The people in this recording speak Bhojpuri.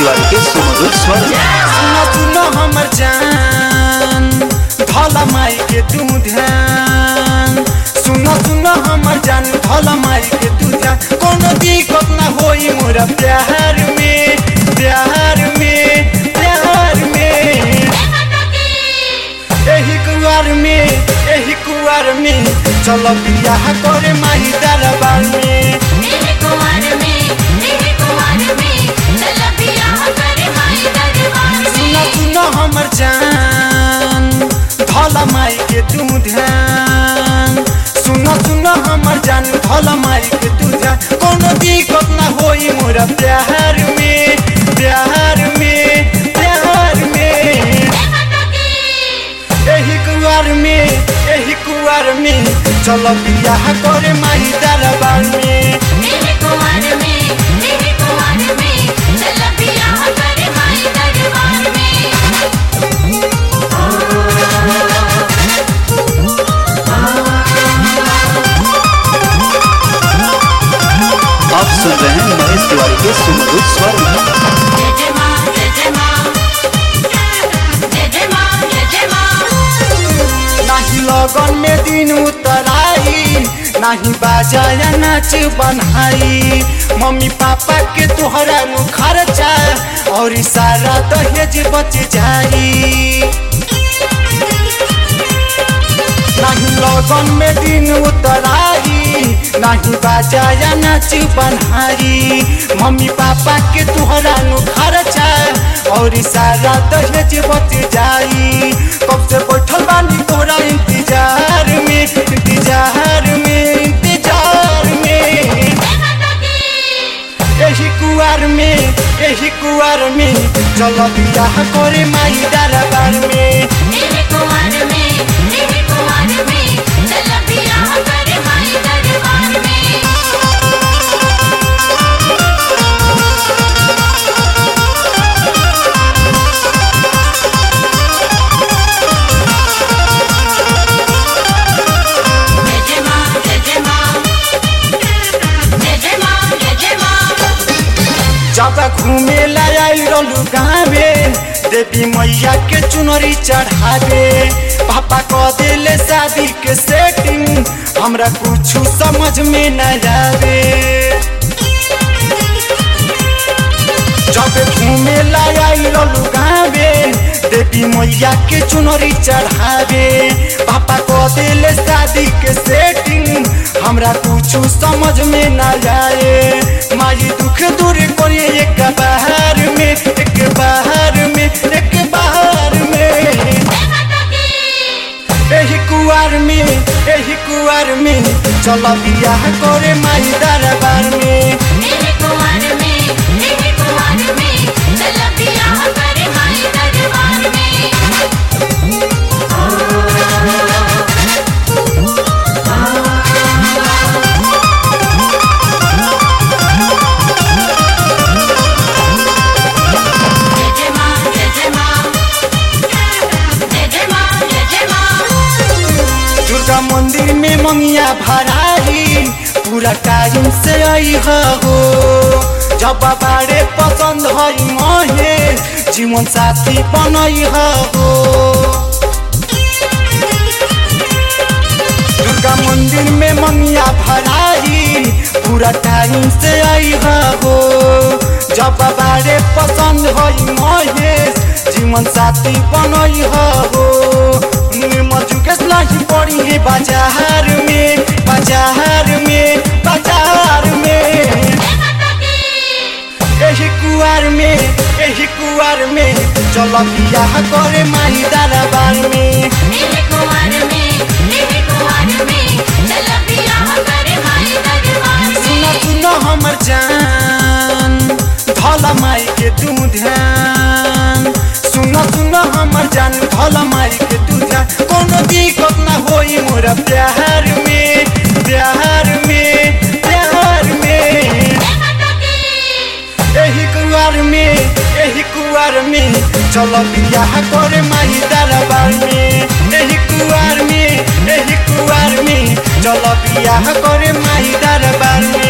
तिवारी के सुमधुर स्वर सुनो सुनो हमर जान भला माई के तू ध्यान सुनो सुनो हमर जान भला माई के तू ध्यान कोनो दिक्कत ना होई मोरा प्यार में प्यार में प्यार में एही कुआर में एही कुआर में चलो बियाह करे माही दरबार में मेरे कुंवर में मेरे कुंवर में चल बियाह करे माई दरबार सुनो में सुनो हमर जान भला माई के तू ध्यान सुनो सुनो हमर जान भला माई के तू ध्यान कोनो दिक्कत ना होई मोरा प्यार में प्यार में प्यार में एही कुआर में एही कुआर में चलो बियाह करे माही दरबार में मेरे कुंवर में मेरे कुंवर में चल बियाह करे माई दरबार में आप सुन रहे हैं महेश तिवारी के सुमधुर स्वर जय जय मां जय जय मां जय जय मां जय जय मां नाही लगन में दिन उतराई नाही बाजा या नाच बनाई मम्मी पापा के तोहरा नु खर्चा और सारा दहेज बच जाई नाही लगन में दिन उतराई नाही बाजा या नाच बनाई मम्मी पापा के तोहरा नु खर्चा और सारा दहेज बच जाई कब से बैठल बानी तोहरा इंतजार में इंतजार में इंतजार में यही कुआर में यही कुआर में चलो बियाह करे माई दरबार में मेरे कुंवर में मेरे कुंवर में चल बियाह करे माई दरबार में जय जय मां जय जय मां जय जय मां जय जय मां जब घूमे लायल रहलू गाँवे देवी मैया के चुनरी चढ़ावे पापा कह दिले शादी के सेटिंग हमरा कुछ समझ में न आवे जब घूमे लायल रहलू गाँवे देवी मैया के चुनरी चढ़ावे पापा कह दिले शादी के सेटिंग हमरा कुछ समझ में न आए माई दुख दूर करिए एक बाहर में एक बाहर में एक बाहर में एही कुआर में एही कुआर में चलो बियाह करे माई दरबार में मेरे कुंवर में मेरे कुंवर में चल बियाह करे माई दरबार में जय जय मां जय जय मां जय जय मां जय जय मां दुर्गा मंदिर में मंगिया भराई पूरा टाइम से आई हो जब बारे पसंद हई महे जीवन साथी बनई हो दुर्गा मंदिर में मंगिया भराई पूरा टाइम से आई हो जब बारे पसंद हई महेश जीवन साथी बनई हो मजुकेश नहीं पड़ी है बाजार में बाजार में बाजार में एही कुआर में एही कुआर में चलो बियाह करे माही दरबार में मेरे कुंवर में मेरे कुंवर में चल बियाह करे माई दरबार में सुनो सुनो हमर जान भला माई के तू ध्यान सुनो सुनो हमर जान भला माई के तू ध्यान कोनो दिक्कत ना होई मोरा प्यार में प्यार में प्यार में एही कुआर में एही कुआर में चलो बियाह करे माही दरबार में एही कुआर में एही कुआर में चलो बियाह करे माही दरबार में